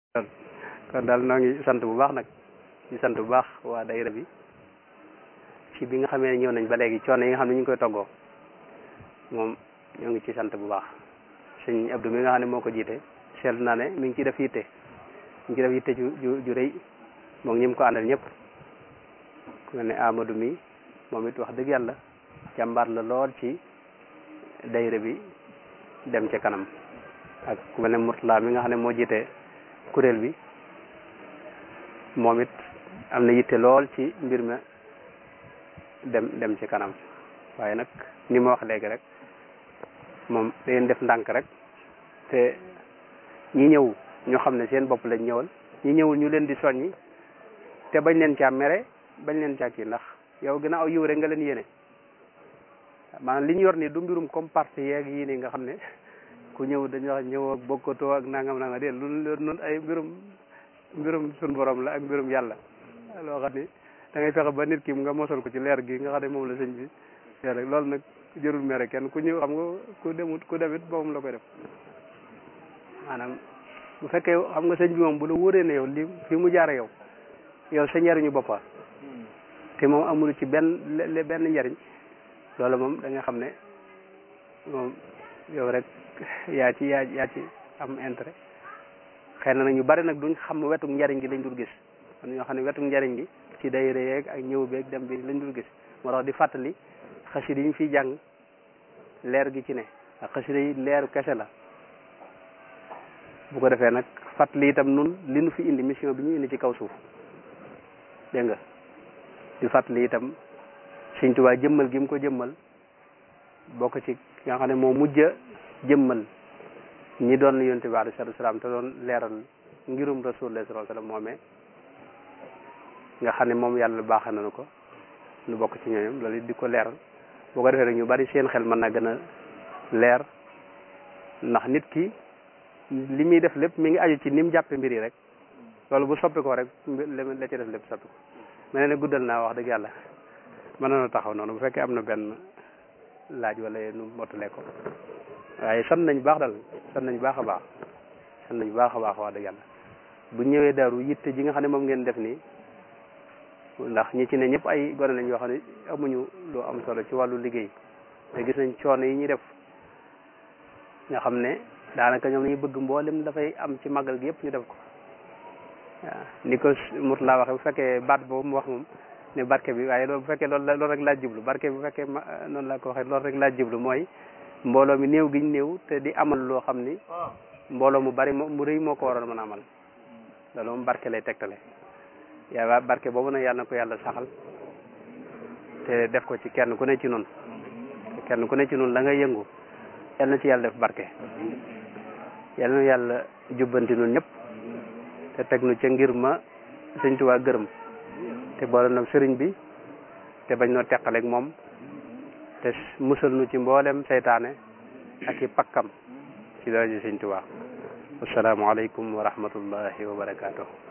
kon daal noo ngi sant bu baax nag di sant bu baax waa dayra bi ci bi nga xamee ne ñëw nañ ba léegi coono yi nga xam ne ñu ngi koy toggoo moom ñoo ngi ci sant bu baax sëñ Abdou mi nga xam ne moo ko jiite seetlu naa ne mi ngi ciy def yitte mi ngi ciy def yitte ju ju ju rëy moom ñi mu ko àndal ñëpp ku mel ne Amadou mi moom it wax dëgg yàlla jàmbaar la lool ci dayra bi dem ca kanam ak ku mel ne Mourtala mi nga xam ne moo jiite kuréel bi moom it am na yitte lool ci mbir ma dem dem ci kanam waaye nag ni ma wax léegi rek moom da ngeen def ndànk rek te ñi ñëw ñoo xam ne seen bopp lañ ñëwal ñi ñëwul ñu leen di soññi te bañ leen caa mere bañ leen caa kii ndax yow gën a aw yiw rek nga leen yéene maanaam li ñu yor nii du mbirum comme parti yeeg yii nii nga xam ne ku ñëw dañuy wax ñëw ak bokkatoo ak nangam nangam de lu nun ay mbirum mbirum sun borom la ak mbirum yàlla loo xam ni da ngay fexe ba nit ki nga mosal ko ci leer gi nga xam ne moom la sëñ bi rek loolu nag jërul mere kenn ku ñëw xam nga ku demut ku demit moom la koy def maanaam bu fekkee xam nga sëñ bi moom bu la wóoree ne yow li fi mu jaare yow yow sa njariñu boppa te moom amul ci benn benn njariñ loolu moom da nga xam ne moom yow rek yaa ci yaa yaa ci am intérêt xëy na nag ñu bari nag duñ xam wetuk njariñ gi lañ dul gis kon ñoo xam ne wetuk njariñ gi ci dayre yeeg ak ñëw beeg dem bi lañ dul gis moo tax di fàttali xasida yi ñu fiy jàng leer gi ci ne ak xasida yi leeru kese la bu ko defee nag fàttali itam nun li nu fi indi mission bi ñu indi ci kaw suuf dégg nga di fàttali itam Sëñ Tuubaa jëmmal gi mu ko jëmmal bokk ci nga xam ne moo mujj a jëmmal ñi doon yonent bi alayhi salaatu salaam te doon leeral ngirum rasulullah sallallahu alayhi wasallam moomee nga xam ne moom yàlla baaxe nañu ko nu bokk ci ñooñam loolu di ko leeral boo ko defee rek ñu bari seen xel mën na gën a leer ndax nit ki li muy def lépp mi ngi aju ci ni mu jàppe mbir yi rek loolu bu soppi ko rek la ci def lépp soppi ko mel ne guddal naa wax dëgg yàlla mën na taxaw noonu bu fekkee am na benn laaj wala nu mottalee ko waaye sant nañ baax dal sant nañ baax a baax sant nañ baax a baax wax dëgg yàlla bu ñëwee daaru yitte ji nga xam ne moom ngeen def nii ndax ñi ci ne ñëpp ay gone lañ yoo xam ne amuñu lu am solo ci wàllu liggéey te gis nañ coono yi ñuy def nga xam ne daanaka ñoom lañuy bëgg mboolem dafay am ci màggal gi yëpp ñu def ko waaw ni ko Mourtala waxee bu fekkee baat boobu mu wax moom ne barke bi waaye loolu bu fekkee loolu loolu rek laa jublu barke bi bu fekkee noonu laa ko waxee loolu rek laa jublu mooy mbooloo mi néew giñ néew te di amal loo xam ni mbooloo mu bari mu rëy moo ko waroon mën a amal loolu moom barke lay tegtale yaa barke boobu nag yàlla na ko yàlla saxal te def ko ci kenn ku ne ci nun kenn ku ne ci nun la nga yëngu yàlla na ci yàlla def barke yàlla na yàlla jubbanti nun ñëpp te teg nu ca ngir ma sëñ Tuubaa gërëm te boole nag sëriñ bi te bañ noo teqaleeg moom te musal nu ci mboolem seytaane ak i pakkam ci daraja sëñ Tuubaa assalaamu aleykum wa rahmatullahi wa barakaatuh